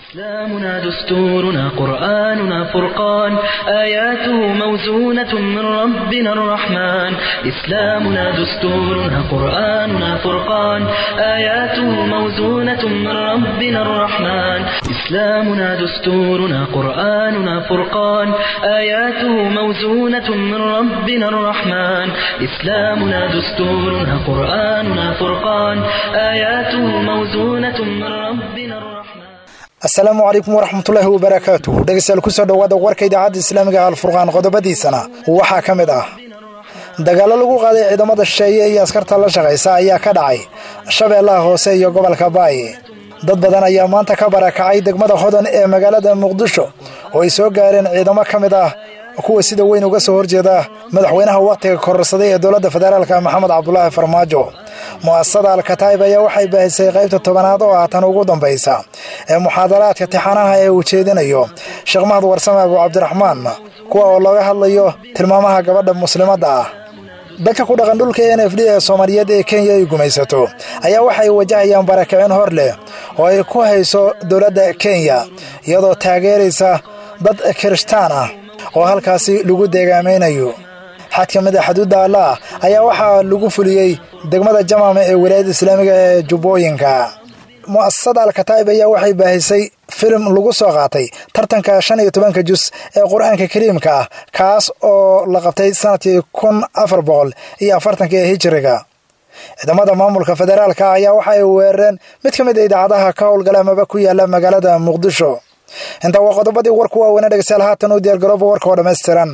إسلامنا دستورنا قرآننا فرقان آياته موزونة من ربنا الرحمن إسلامنا دستورنا قرآننا فرقان آياته موزونة من ربنا الرحمن إسلامنا دستورنا قرآننا فرقان آياته موزونة من ربنا الرحمن إسلامنا دستورنا قرآننا فرقان آياته موزونة من ربنا الرحمن asalaamu calaykum waraxmatullaahi wabarakaatuh dhegeystayaal kusoo dhowaada warka idaacadda islaamiga alfurqaan qodobadiisana waxaa ka mid ah dagaallo lagu qaaday ciidamada shisheeye iyo askarta la shaqaysa ayaa ka dhacay shabeellaha hoose iyo gobolka baayi dad badan ayaa maanta ka barakacay degmada hodan ee magaalada muqdisho oo ay soo gaareen ciidamo ka mid ah kuwa sida weyn uga soo horjeeda madaxweynaha wakhtiga kororsaday ee dowladda federaalka maxamed cabdulaahi farmaajo mu'asasada alkataib ayaa waxay baahisay qaybta tobanaad oo ah tan ugu dambaysa ee muxaadaraadka tixanaha ee uu jeedinayo sheekh mahad warsame abu cabdiraxmaan kuwa oo looga hadlayo tilmaamaha gabadha muslimadda ah dadka ku dhaqan dhulka n f d ee soomaaliyeed ee kenya ay gumaysato ayaa waxay wajahayaan barakicin hor leh oo ay ku hayso dowladda kenya iyadoo taageeraysa dad kirishtaan ah oo halkaasi lagu deegaamaynayo xad ka mid a xaduudda allaah ayaa waxaa lagu fuliyey degmada jamaama ee wilaayadda islaamiga ee jubbooyinka mu'asasada alkataib ayaa waxay baahisay filim lagu soo qaatay tartanka shan iyo tobanka jus ee qur-aanka kariimka ah kaas oo la qabtay sanadkii kun afar boqol iyo afartanka ee hijiriga ciidamada maamulka federaalka ayaa waxay weerareen mid ka mid a idaacadaha ka howlgala amaba ku yaala magaalada muqdisho intaa waa qodobadii warku waaweynaa dhegeystayaal haatan u diyaargarooba warka oo dhammaystiran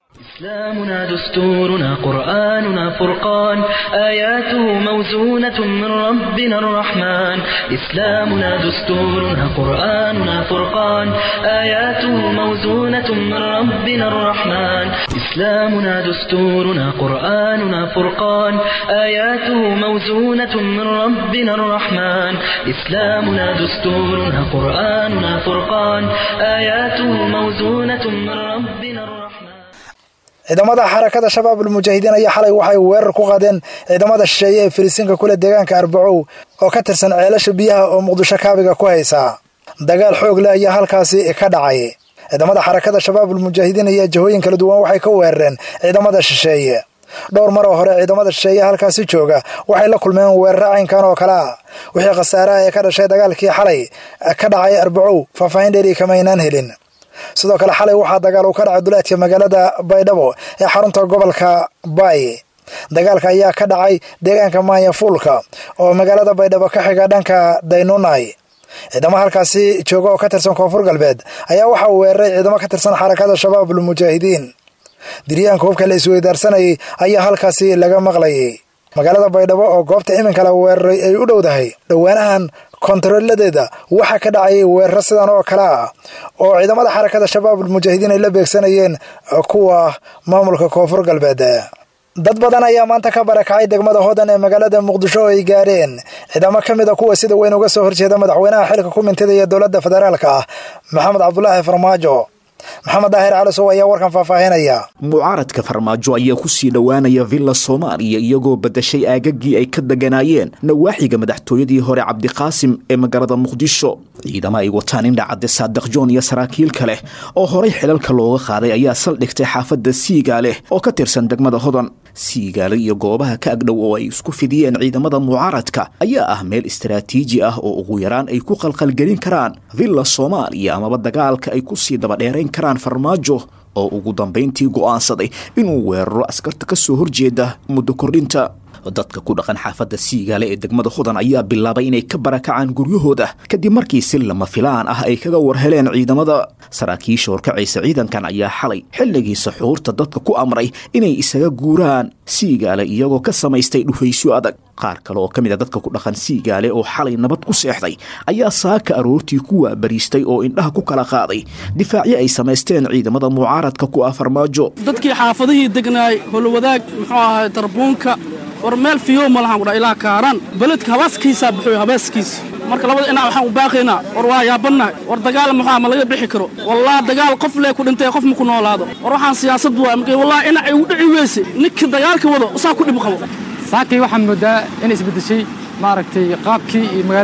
إسلامنا دستورنا قرآننا فرقان آياته موزونة من ربنا الرحمن إسلامنا دستورنا قرآننا فرقان آياته موزونة من ربنا الرحمن إسلامنا دستورنا قرآننا فرقان آياته موزونة من ربنا الرحمن إسلامنا دستورنا قرآننا فرقان آياته موزونة من ربنا الرحمن ciidamada xarakada shabaab almujaahidiin ayaa xalay waxay weerar ku qaadeen ciidamada shisheeye ee firisinka kule deegaanka arbacow oo ka tirsan ceelasha biyaha oo muqdisho kaabiga ku haysa dagaal xoog leh ayaa halkaasi ka dhacay ciidamada xarakada shabaab almujaahidiin ayaa jihooyin kala duwan waxay ka weerareen ciidamada shisheeye dhowr mar oo hore ciidamada shisheeye halkaasi jooga waxay la kulmeen weeraro caynkan oo kale ah wixii khasaaraha ee ka dhashay dagaalkii xalay ka dhacay arbacow faahfaahin dheeri kamaynaan helin sidoo kale xalay waxaa dagaal uu ka dhacay duleedka magaalada baydhabo ee xarunta gobolka baay dagaalka ayaa ka dhacay deegaanka maanyafuulka oo magaalada baydhabo ka xiga dhanka daynunay ciidamo halkaasi jooga oo ka tirsan koonfur galbeed ayaa waxaa weeraray ciidamo ka tirsan xarakada shabaabul mujaahidiin diryaanka hubka la isweydaarsanayay ayaa halkaasi laga maqlayay magaalada baydhabo oo goobta iminka la weeraray ay u dhowdahay dhowaanahan kontarooladeeda waxaa ka dhacayay weeraro sidan oo kale ah oo ciidamada xarakada shabaabul mujaahidiin ay la beegsanayeen kuwa maamulka koonfur galbeed dad badan ayaa maanta ka barakacay degmada hodan ee magaalada muqdisho oo ay gaareen ciidamo ka mid a kuwa sida weyn uga soo horjeeda madaxweynaha xilka ku mintidaya dowladda federaalka ah maxamed cabdulaahi farmaajo maxamed daahir calisow ayaa warkan faahfaahinaya mucaaradka farmaajo ayaa kusii dhowaanaya villa soomaaliya iyagoo badashay aagagii ay ka deganaayeen nawaaxiga madaxtooyadii hore cabdiqaasim ee magaalada muqdisho ciidamo ay wataan indhacadde saadiq joon iyo saraakiil kale oo horay xilalka looga qaaday ayaa saldhigtay xaafadda siigaale oo ka tirsan degmada hodan siigaale iyo goobaha ka agdhow oo ay isku fidiyeen ciidamada mucaaradka ayaa ah meel istaraatiiji ah oo ugu yaraan ay ku qalqalgelin karaan villa soomaaliya amaba dagaalka ay kusii dabadheerayn karaan farmaajo oo ugu dambayntii go'aansaday inuu weeraro askarta ka soo horjeeda muddo kordhinta dadka ku dhaqan xaafadda siigaale ee degmada hodan ayaa bilaabay inay ka barakacaan guryahooda kadib markii si lama filaan ah ay kaga warheleen ciidamada saraakiisha horkacaysa ciidankan ayaa xalay xilligii saxuurta dadka ku amray inay isaga guuraan siigaale iyagoo ka samaystay dhufaysyo adag qaar kale oo ka mid a dadka ku dhaqan siigaale oo xalay nabad ku seexday ayaa saaka aroortii ku waabariistay oo indhaha ku kala qaaday difaacyo ay samaysteen ciidamada mucaaradka ku ah farmaajo dadkii xaafadihii degnaay holwadaag muxuu ahay darbuunka war meel fiyow ma lahan kudha ilaa kaaraan beledka habaaskiisaa buxuy habaaskiisa marka labada dhinac waxaan u baaqaynaa war waa yaabannahay war dagaal muxua ma laga bixi karo wallah dagaal qof lee ku dhintay qof ma ku noolaado war waxaan siyaasad waa marka wallahi dhinac ay u dhici weyse ninkii dagaalka wado saa ku dhib qabo saakii waxaan moodaa inay isbeddeshay maaragtay qaabkii iyo magaaladii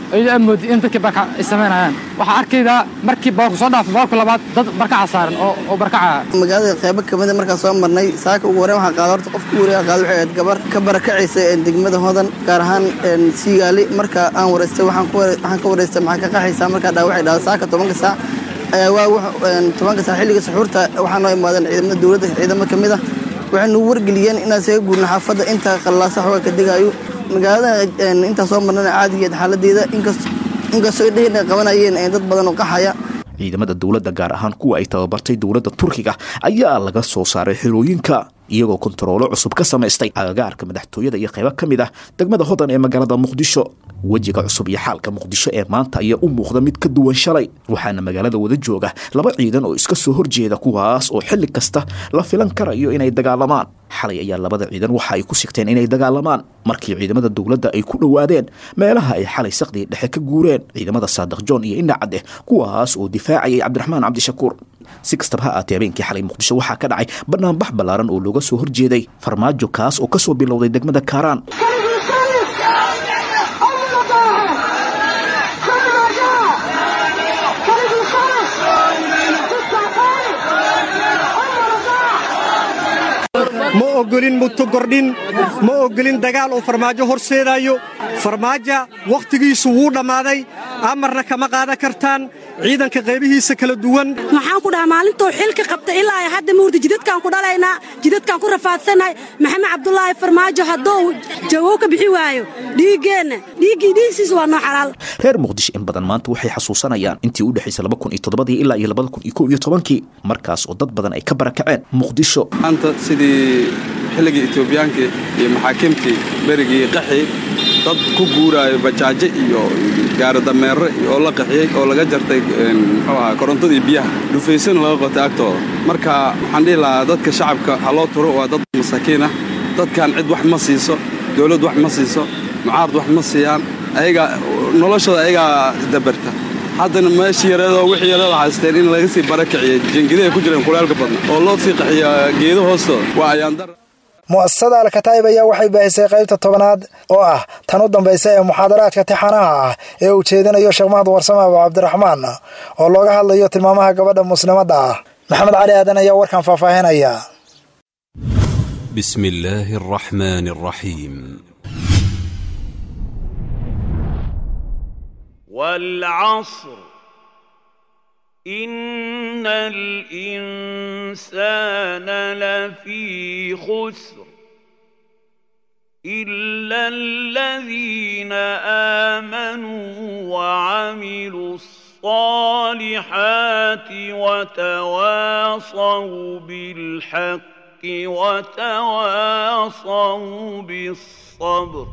iyadoo aad moodi in dadkii barkac ay samaynayaan waxaa arkaydaa markii boorku soo dhaafo boorku labaad dad barkaca saaran oo oo barkacaya magaalada qaybo kamida markaan soo marnay saaka ugu horeen waxaan qaada horta qofka ugu horreeya qaada waxay ahayd gabar ka barakacaysa degmada hodan gaar ahaan siigaali marka aan wareystay waxaan ka wareystay maxaa ka qaxaysaa markaa dhaa waxay dhahda saaka tobanka saac ayaa waa tobanka saac xilliga suxuurta waxaa noo imaadeen ciidamada dowladda ciidamo ka mid ah waxay nagu wargeliyeen inaan isaga guurno xaafadda inta qallaasa xooga ka degaayo magaalada intaa soo marnana caadigeed xaaladeeda inkastoo indhaheen ay qabanayeen dad badan oo qaxaya ciidamada dowladda gaar ahaan kuwa ay tababartay dowladda turkiga ayaa laga soo saaray xerooyinka iyagoo kontaroolo cusub ka samaystay agagaarka madaxtooyada iyo qaybo ka mid ah degmada hodan ee magaalada muqdisho wejiga cusub iyo xaalka muqdisho ee maanta ayaa u muuqda mid ka duwan shalay waxaana magaalada wada jooga laba ciidan oo iska soo horjeeda kuwaas oo xilli kasta la filan karayo inay dagaalamaan xalay ayaa labada ciidan waxa ay ku sigteen inay dagaalamaan markii ciidamada dowladda ay ku dhowaadeen meelaha ay xalay saqdii dhexe ka guureen ciidamada saadiq john iyo indhacadeh kuwaas oo difaacayay cabdiraxmaan cabdishakuur si kastaba ha aatee habeenkii xalay muqdisho waxaa ka dhacay banaanbax ballaaran oo looga soo horjeeday farmaajo kaas oo ka soo bilowday degmada kaaraan ma ogolin mutogordhin ma ogolin dagaal uu farmaajo horseedaayo farmaaja wakhtigiisu wuu dhammaaday amarna kama qaadan kartaan ciidanka qaybihiisa kala duwan waxaan ku dhahaa maalintuu xilka qabta ilaa ay hadda mawrda jidadkaan ku dhalaynaa jidadkaan ku rafaadsannahay maxamed cabdulaahi farmaajo hadduu jawow ka bixi waayo dhiiggeenna dhiiggii dhiigsiisa waa noo xalaal reer muqdisho in badan maanta waxay xasuusanayaan intii u dhexaysay laba kun iyo toddobadii ilaa iyo labada kun iyo kow iyo tobankii markaas oo dad badan ay ka barakaceen muqdisho maanta sidii xilligii etoobiyaanka iyo maxaakiimtii berigii qaxi dad ku guuraayo bajaajo iyo gaaridameere oo la qaxiyey oo laga jartay muxuu ahaa korontadii biyaha dhufaysana laga qotay agtooda marka waxaan dhihi lahaa dadka shacabka ha loo turo waa dad masaakiin ah dadkan cid wax ma siiso dowladd wax ma siiso mucaarad wax ma siiyaan ayagaa noloshooda ayagaa dabarta haddana meeshii yareedoo wixii yareeda haysteen in laga sii barakiciyo jengidahay ku jireen kulaalka badna oo loo sii qaxiyo geedo hoostooda waa ayaandar mu'asasada alkataa'ib ayaa waxay baahisay qaybta tobanaad oo ah tan u dambaysa ee muxaadaraadka tixanaha ah ee uu jeedinayo sheekh mahad warsame abu cabdiraxmaan oo looga hadlayo tilmaamaha gabadha muslimadda ah maxamed cali aadan ayaa warkan faahfaahinaya بسم الله الرحمن الرحيم والعصر إن الإنسان لفي خسر إلا الذين آمنوا وعملوا الصالحات وتواصوا بالحق وتواصوا بالصبر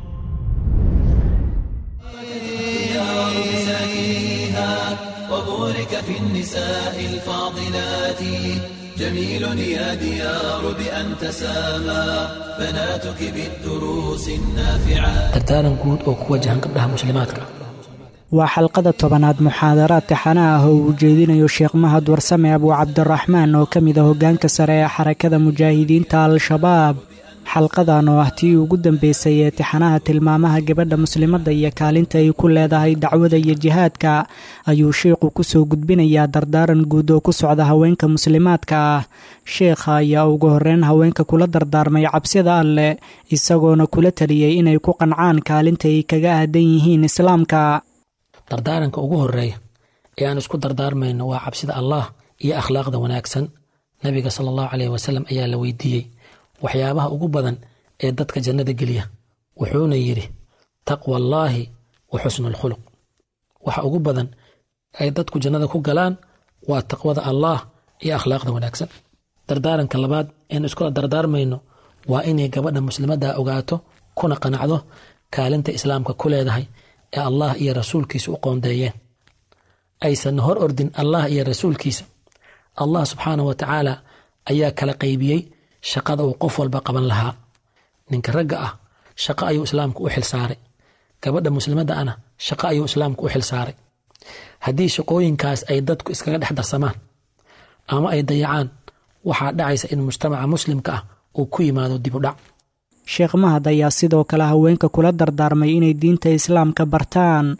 ديار مساكنها وبورك في النساء الفاضلات جميل يا ديار بأن تسامى بناتك بالدروس النافعات dardaaran guud oo ku wajahan gabdhaha muslimaadka waa xalqada tobanaad muxaadaraad taxana ah oo uu jeedinayo sheekh mahad warsame abuu cabdiraxmaan oo ka mid a hoggaanka sare ee xarakada mujaahidiinta al-shabaab xalqadan oo ah tii ugu dambeysay ee tixanaha tilmaamaha gabadha muslimadda iyo kaalinta ay ku leedahay dacwada iyo jihaadka ayuu sheikhu ku soo gudbinayaa dardaaran guud oo ku socda haweenka muslimaadka ah sheekha ayaa ugu horreyn haweenka kula dardaarmay cabsida alleh isagoona kula taliyey inay ku qancaan kaalinta ay kaga aadan yihiin islaamka dardaaranka ugu horreeya ee aan isku dardaarmayno waa cabsida allah iyo akhlaaqda wanaagsan nabiga sala allahu caleyh wasalam ayaa la weydiiyey waxyaabaha ugu badan ee dadka jannada geliya wuxuuna yidhi taqwa allaahi wa xusnu alkhuluq waxa ugu badan ay dadku jannada ku galaan waa taqwada allaah iyo akhlaaqda wanaagsan dardaaranka labaad een iskula dardaarmayno waa inay gabadha muslimadda ogaato kuna qanacdo kaalinta islaamka ku leedahay ee allah iyo rasuulkiisa u qoondeeyeen aysan hor ordin allah iyo rasuulkiisa allah subxaanah wa tacaala ayaa kala qaybiyey shaqada uu qof walba qaban lahaa ninka ragga ah shaqo ayuu islaamku u xil saaray gabadha muslimadda ana shaqo ayuu islaamku u xil saaray haddii shaqooyinkaas ay dadku iskaga dhex darsamaan ama ay dayacaan waxaa dhacaysa in mujtamaca muslimka ah uu ku yimaado dib u dhac sheekh mahad ayaa sidoo kale haweenka kula dardaarmay inay diinta islaamka bartaan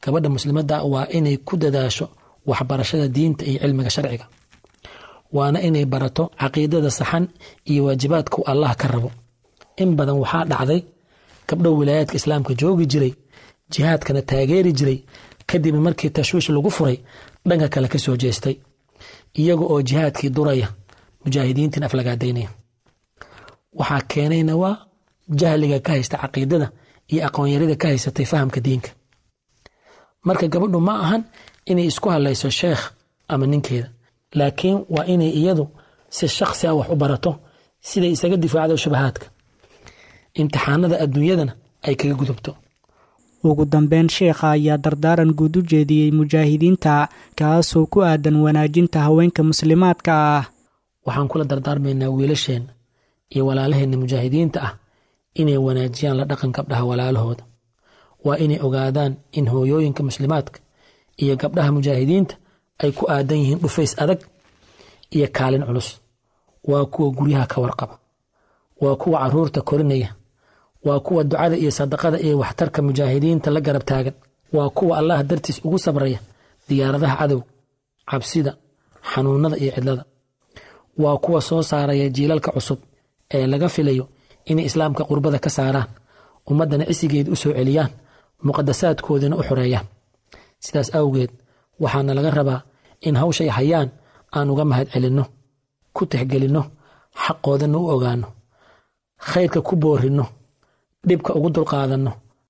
gabadha muslimadda waa inay ku dadaasho waxbarashada diinta iyo cilmiga sharciga waana inay barato caqiidada saxan iyo waajibaadku allah ka rabo in badan waxaa dhacday gabdho wilaayaadka islaamka joogi jiray jihaadkana taageeri jiray kadib markii tashwiish lagu furay dhanka kale ka soo jeestay iyaga oo jihaadkii duraya mujaahidiintiin aflagaadaynaya waxaa keenayna waa jahliga ka haysta caqiidada iyo aqoonyarida ka haysatay fahamka diinka marka gabadhu ma ahan inay isku hadlayso sheekh ama ninkeeda laakiin waa inay iyadu si shakhsi ah wax u barato siday isaga difaacdo shubahaadka imtixaanada adduunyadana ay kaga gudubto ugu dambeyn sheekha ayaa dardaaran guud u jeediyey mujaahidiinta kaasoo ku aadan wanaajinta haweenka muslimaadka ah waxaan kula dardaarmaynaa wiilasheenna iyo walaalaheenna mujaahidiinta ah inay wanaajiyaan la dhaqan gabdhaha walaalahooda waa inay ogaadaan in hooyooyinka muslimaadka iyo gabdhaha mujaahidiinta ay ku aadan yihiin dhufays adag iyo kaalin culus waa kuwa guryaha ka warqaba waa kuwa caruurta korinaya waa kuwa ducada iyo sadaqada iyo waxtarka mujaahidiinta la garab taagan waa kuwa allah dartiis ugu sabraya diyaaradaha cadow cabsida xanuunada iyo cidlada waa kuwa soo saaraya jiilalka cusub ee laga filayo inay islaamka qurbada ka saaraan ummaddana cisigeed u soo celiyaan muqadasaadkoodina u xoreeyaan sidaas awgeed waxaana laga rabaa in hawshay hayaan aan uga mahad celinno ku tixgelinno xaqoodana u ogaanno khayrka ku boorinno dhibka ugu dulqaadanno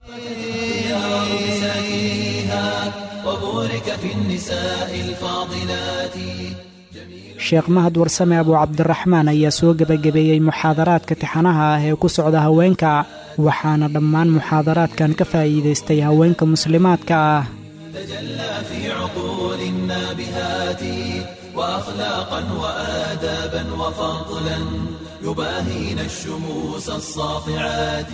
sheekh mahad warsame abuu cabdiraxmaan ayaa soo gebagabeeyey muxaadaraadka tixanaha ah ee ku socda haweenka waxaana dhammaan muxaadaraadkan ka faa'iidaystay haweenka muslimaadka ah وأخلاقا وآدابا وفضلا يباهين الشموس الساطعات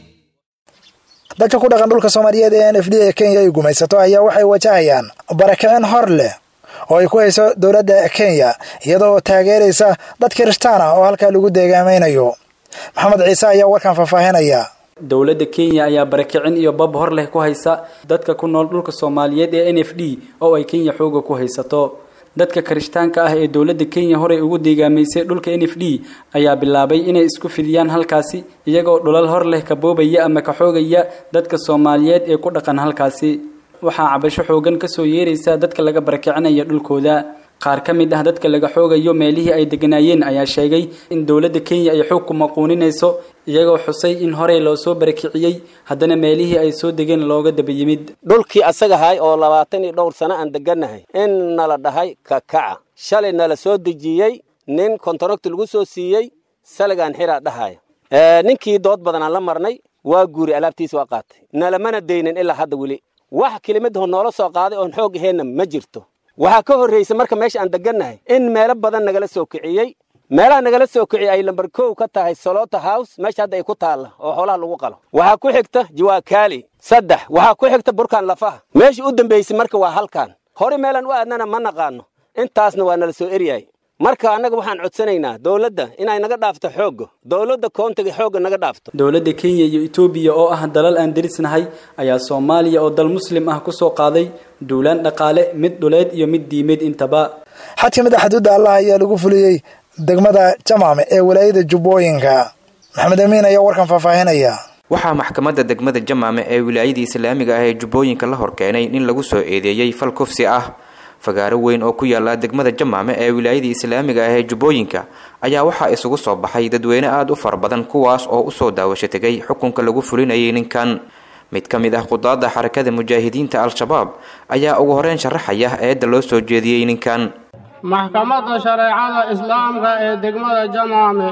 dadka ku dhaqan dhulka soomaaliyeed ee n f d ee kenya ay gumaysato ayaa waxay wajahayaan barakicin hor leh oo ay ku hayso dowladda kenya iyadoo taageeraysa dad kirishtaan ah oo halkaa lagu deegaamaynayo maxamed ciise ayaa warkan faahfaahinaya dowladda kenya ayaa barakicin iyo bab hor leh ku haysa dadka ku nool dhulka soomaaliyeed ee n f d oo ay kenya xooga ku haysato dadka kirishtaanka ah ee dowladda kenya horey ugu deegaamaysay dhulka n f d ayaa bilaabay inay isku fidiyaan halkaasi iyagoo dhulal hor leh ka boobaya ama ka xoogaya dadka soomaaliyeed ee ku dhaqan halkaasi waxaa cabasho xoogan kasoo yeeraysa dadka laga barakicinayo dhulkooda qaar ka mid ah dadka laga xoogayo meelihii ay deganaayeen ayaa sheegay in dowladda kenya ay xoog ku maquuninayso iyagoo xusay in horey loo soo barakiciyey haddana meelihii ay soo degeen looga daba yimid dhulkii asagahay oo labaatan iyo dhowr sano aan degannahay in nala dhahay kakaca shalay nala soo dejiyey nin kontarogti lagu soo siiyey saligaan xiraa dhahaya ninkii dood badanaan la marnay waa guuri alaabtiisa waa qaatay nalamana daynin ilaa hadda weli wax kelimadaho noola soo qaaday oon xoog aheenna ma jirto waxaa ka horraysa marka meesha aan degannahay in meelo badan nagala soo kiciyey meelaha nagala soo kiciyey ay lambar kow ka tahay solota house meesha hadda ay ku taalla oo xoolaha lagu qalo waxaa ku xigta jawaakaali saddex waxaa ku xigta burkaan lafaha meesha u dambaysay marka waa halkan hore meelaan u aadnana ma naqaano intaasna waa nala soo eryahay marka annaga waxaan codsanaynaa dowladda inay naga dhaafto xoogga dowladda koontiga xoogga naga dhaafto dowladda kenya iyo etoobiya oo ah dalal aan derisnahay ayaa soomaaliya oo dal muslim ah kusoo qaaday duulaan dhaqaale mid dhuleed iyo mid diimeed intaba xad ka mid a xuduudda allah ayaa lagu fuliyey degmada jamaame ee walaayada jubbooyinka maxamed amiin ayaa warkan faahfaahinaya waxaa maxkamadda degmada jamaame ee wilaayada islaamiga ah ee jubbooyinka la horkeenay nin lagu soo eedeeyey fal kufsi ah fagaaro weyn oo ku yaala degmada jamaame ee wilaayada islaamiga ah ee jubbooyinka ayaa waxaa isugu soo baxay dadweyne aada u fara badan kuwaas oo usoo daawasho tegay xukunka lagu fulinayay ninkan mid ka mid ah qudaadda xarakada mujaahidiinta al-shabaab ayaa ugu horeyn sharaxaya eedda loo soo jeediyey ninkan maxkamadda shareecada islaamka ee degmada jamaame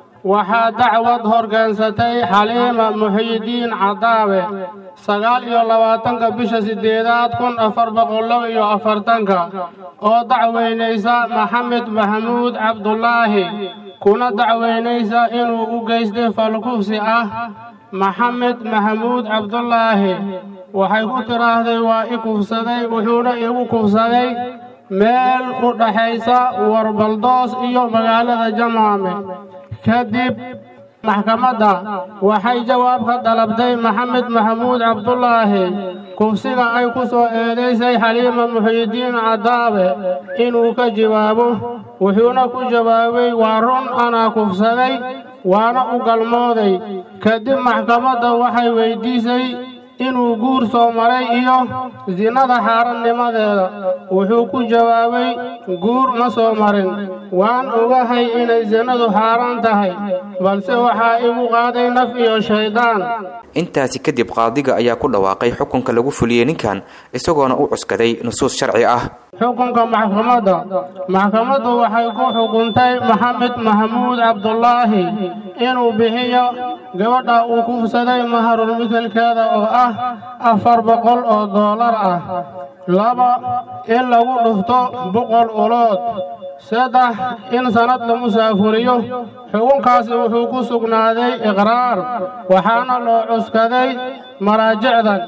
waxaa dacwad horkeensatay xaliima muxiyidiin cadaabe sagaal iyo labaatanka bisha siddeedaad kun afar boqol laba iyo afartanka oo dacweynaysa maxamed maxamuud cabdulaahi kuna dacweynaysa inuu u geystay falkufsi ah maxamed maxamuud cabdulaahi waxay ku tidhaahday waa i kufsaday wuxuuna igu kufsaday meel u dhaxaysa warbaldoos iyo magaalada jamaame kadib maxkamadda waxay jawaab ka dalabtay maxamed maxamuud cabdulaahi kufsiga ay ku soo eedaysay xaliima muxiidiin cadaabe inuu ka jawaabo wuxuuna ku jawaabay waa run anaa kufsaday waana u galmooday kadib maxkamadda waxay weyddiisay inuu guur soo maray iyo sinada xaarannimadeeda wuxuu ku jawaabay guur ma soo marin waan ogahay inay sinadu xaaraan tahay balse waxaa igu qaaday naf iyo shayddaan intaasi kadib qaadiga ayaa ku dhawaaqay xukunka lagu fuliyey ninkan isagoona u cuskaday nusuus sharci ah xukunka maxkamadda maxkamaddu waxay ku xukuntay maxamed maxamuud cabdulaahi inuu bixiyo gabadha uu kufsaday maharul mitalkeeda oo ah afar boqol oo doolar ah laba in lagu dhufto boqol ulood saddex in sannad la musaafuriyo xukunkaasi wuxuu ku sugnaaday iqraar waxaana loo cuskaday maraajicdan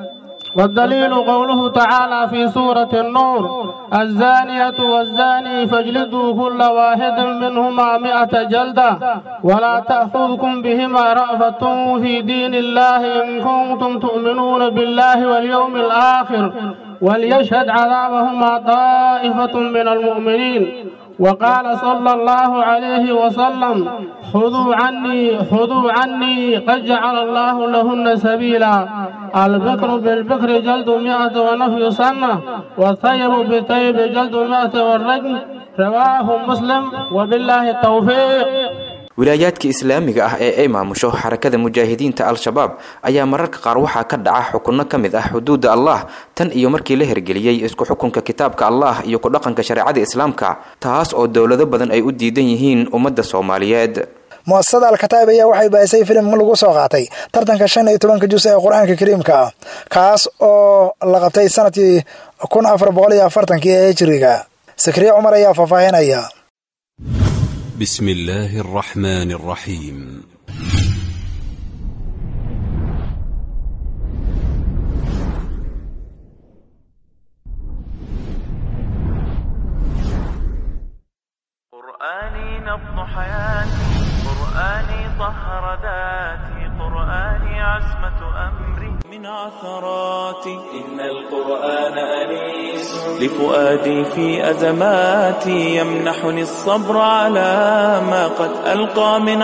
والدليل قوله تعالى في سورة النور الزانية والزاني فاجلدوا كل واحد منهما مئة جلدة ولا تأخذكم بهما رأفة في دين الله إن كنتم تؤمنون بالله واليوم الآخر وليشهد عذابهما طائفة من المؤمنين وقال صلى الله عليه وسلم خذوا عني خذوا عني قد جعل الله لهن سبيلا البكر بالبكر جلد مئة ونفي سنة والثيب بالثيب جلد مئة والرجم رواه مسلم وبالله التوفيق wilaayaadka islaamiga ah ee ay maamusho xarakada mujaahidiinta al-shabaab ayaa mararka qaar waxaa ka dhaca xukunno ka mid ah xuduudda allah tan iyo markii la hirgeliyey isku xukunka kitaabka allah iyo ku dhaqanka shareecada islaamka taas oo dowlado badan ay u diidan yihiin ummadda soomaaliyeed muasasada alkataib ayaa waxay baahisay filim lagu soo qaatay tartanka shan iyo tobanka jus ee qur-aanka kariimka ah kaas oo la qabtay sanadkii kun afar boqol iyo afartankii ee hijiriga sakriye cumar ayaa faahfaahinaya بسم الله الرحمن الرحيم قرآني نبض حياتي قرآني طهر ذاتي قرآني عزمة أمري من عثراتي إن القرآن أنيس لفؤادي في أزماتي يمنحني الصبر على ما قد ألقى من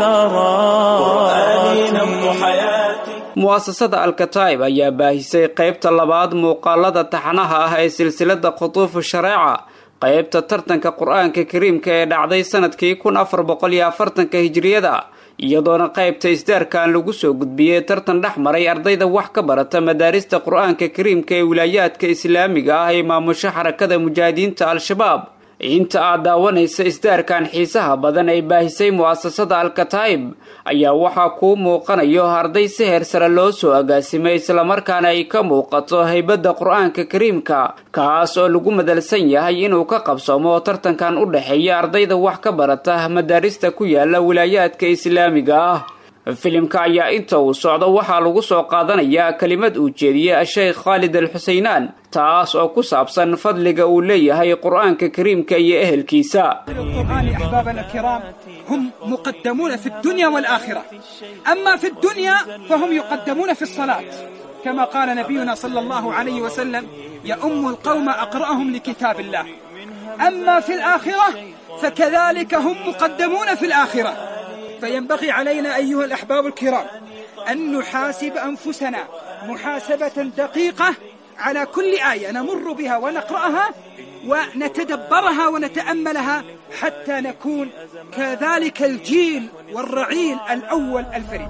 عثرات قرآني نبض حياتي mu'asasada alkataib ayaa baahisay qaybta labaad muuqaalada taxanaha ah ee silsilada khutuufu shareeca qaybta tartanka qur-aanka kariimka ee dhacday sanadkii kun afar boqol iyo afartanka hijiriyada iyadoona qaybta isdaarkan lagu soo gudbiyey tartan dhex maray ardayda wax ka barata madaarista qur-aanka kariimka ee wilaayaadka islaamiga ah ee maamusho xarakada mujaahidiinta al-shabaab inta aad daawanaysa isdaarkan xiisaha badan ay baahisay mu'asasada alkataib ayaa waxaa kuu muuqanayo arday si heer sare loo soo agaasimay islamarkaana ay ka muuqato haybadda qur-aanka kariimka kaas oo lagu madalsan yahay inuu ka qabsoomo tartankan u dhexeeya ardayda wax ka barata madaarista ku yaala wilaayaadka islaamiga ah filimka ayaa inta uu socdo waxaa lagu soo qaadanayaa kelimad uu jeediyey a-sheekh khaalid al xuseynaan taas oo ku saabsan fadliga uu leeyahay qur-aanka kariimka iyo ehelkiisa القرآن أحبابنا الكرام هم مقدمون في الدنيا والآخرة أما في الدنيا فهم يقدمون في الصلاة كما قال نبينا صلى الله عليه وسلم يؤم القوم أقرأهم لكتاب الله أما في الآخرة فكذلك هم مقدمون في الآخرة فينبغي علينا أيها الأحباب الكرام أن نحاسب أنفسنا محاسبة دقيقة على كل آية نمر بها ونقرأها ونتدبرها ونتأملها حتى نكون كذلك الجيل والرعيل الأول الفريد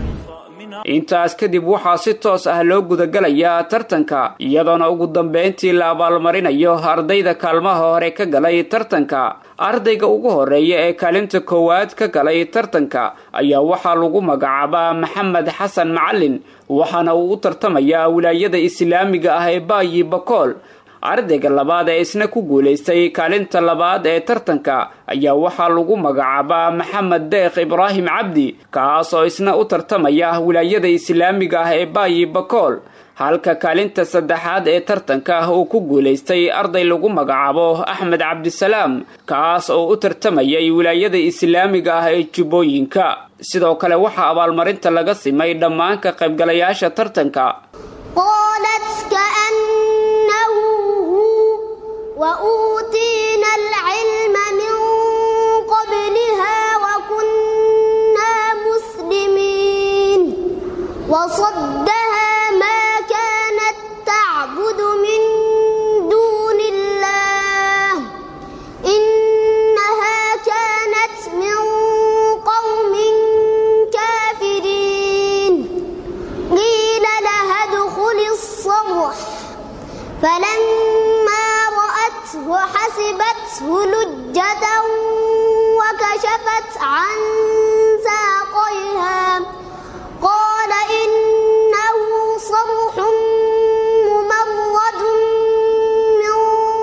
intaas kadib waxaa si toos ah loo gudagalayaa tartanka iyadoona ugu dambeyntii la abaalmarinayo ardayda kaalmaha hore ka galay tartanka ardayga ugu horeeya ee kaalinta koowaad ka galay tartanka ayaa waxaa lagu magacaabaa maxamed xasan macalin waxaana uu u tartamayaa wilaayada islaamiga ah ee baayi bakool ardayga labaad ee isna ku guulaystay kaalinta labaad ee tartanka ayaa waxaa lagu magacaabaa maxamed deekh ibraahim cabdi kaas oo isna u tartamaya wilaayada islaamiga ah ee baayi bakool halka kaalinta saddexaad ee tartanka ah uu ku guulaystay arday lagu magacaabo axmed cabdisalaam kaas oo u tartamayay wilaayada islaamiga ah ee jubbooyinka sidoo kale waxaa abaalmarinta laga simay dhammaan ka qaybgalayaasha tartanka قالت كأنه هو وأوتينا العلم من قبلها وكنا مسلمين وصدها ما كانت تعبد من دون الله إنها كانت من قوم كافرين قيل لها ادخل الصرح فلما رأته حسبته لجة وكشفت عن ساقيها قال إنه صرح ممرد من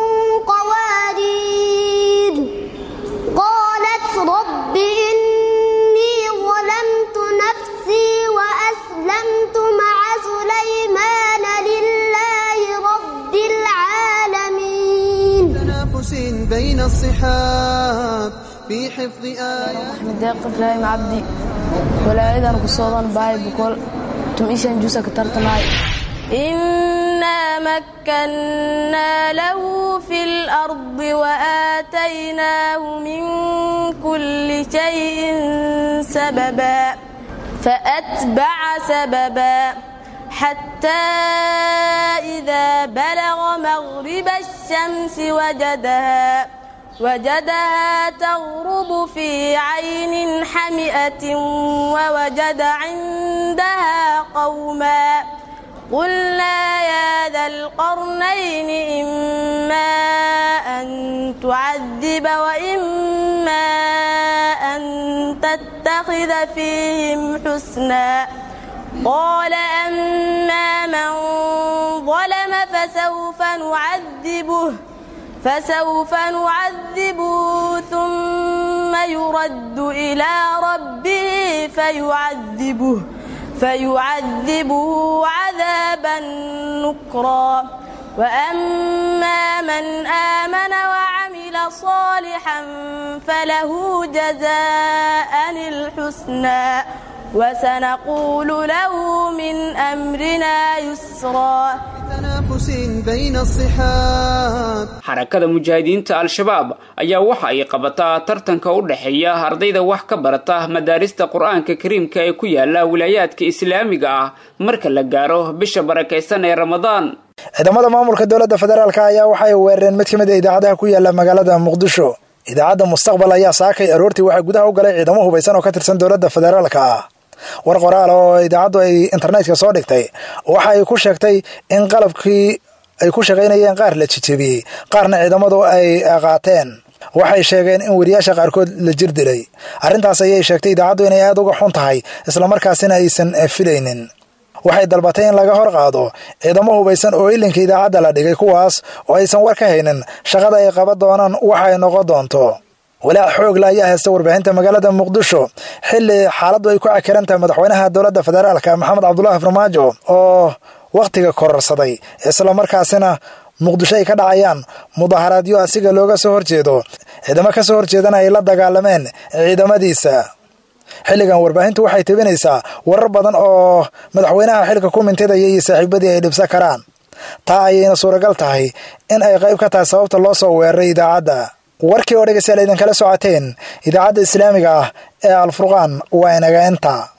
قوارير قالت رب إني ظلمت نفسي وأسلمت مع سليمان لله رب العالمين تنافس بين الصحاب في حفظ آيات أحمد داق إبراهيم عبدي ولايدا قصودا باي بكل تميشان جوسا كترت معي إنا مكنا له في الأرض وآتيناه من كل شيء سببا فأتبع سببا حتى إذا بلغ مغرب الشمس وجدها وجدها تغرب في عين حمئة ووجد عندها قوما قلنا يا ذا القرنين إما أن تعذب وإما أن تتخذ فيهم حسنا قال أما من ظلم فسوف نعذبه فسوف نعذبه ثم يرد إلى ربه فيعذبه فيعذبه عذابا نكرا وأما من آمن وعمل صالحا فله جزاء الحسنى وسنقول له من أمرنا يسرا تنافس بين الصحاب xarakada mujaahidiinta al-shabaab ayaa waxa ay qabataa tartanka u dhexeeya ardayda wax ka barata madaarista qur-aanka kariimka ee ku yaala wilaayaadka islaamiga ah marka la gaaro bisha barakaysan ee ramadaan ciidamada maamulka dowladda federaalk ayaa waxay weerareen mid ka mid a idaacadaha ku yaala magaalada muqdisho idaacadda mustaqbal ayaa saakay aroortii waxaa gudaha u galay ciidamo hubaysan oo ka tirsan dowladda federaalka ah war qoraal oo idaacaddu ay internetka soo dhigtay waxa ay ku sheegtay in qalabkii ay ku shaqaynayeen qaar la jijebiyey qaarna ciidamadu ay qaateen waxay sheegeen in weriyaasha qaarkood la jir dilay arrintaas ayay sheegtay idaacaddu inay aad uga xun tahay islamarkaasina aysan filaynin waxay dalbatay in laga hor qaado ciidamo hubaysan oo ilinka idaacadda la dhigay kuwaas oo aysan war ka haynin shaqada ay qaban doonaan waxa ay noqon doonto walaac xoogla ayaa haysta warbaahinta magaalada muqdisho xilli xaaladdu ay ku cakiran tahay madaxweynaha dowladda federaalka maxamed cabdulaahi farmaajo oo wakhtiga kororsaday islamarkaasina muqdisho ay ka dhacayaan mudaharaadyo asiga looga soo horjeedo ciidamo ka soo horjeedana ay la dagaalameen ciidamadiisa xilligan warbaahintu waxay tebinaysaa warar badan oo madaxweynaha xilka ku mintidaya iyo saaxiibadii ay dhibsan karaan taa ayayna suuragal tahay in ay qayb ka tahay sababta loo soo weeraray idaacadda warkii oo dhegeystayaal idinkala socoteen idaacadda islaamiga ah ee alfurqaan waa inaga inta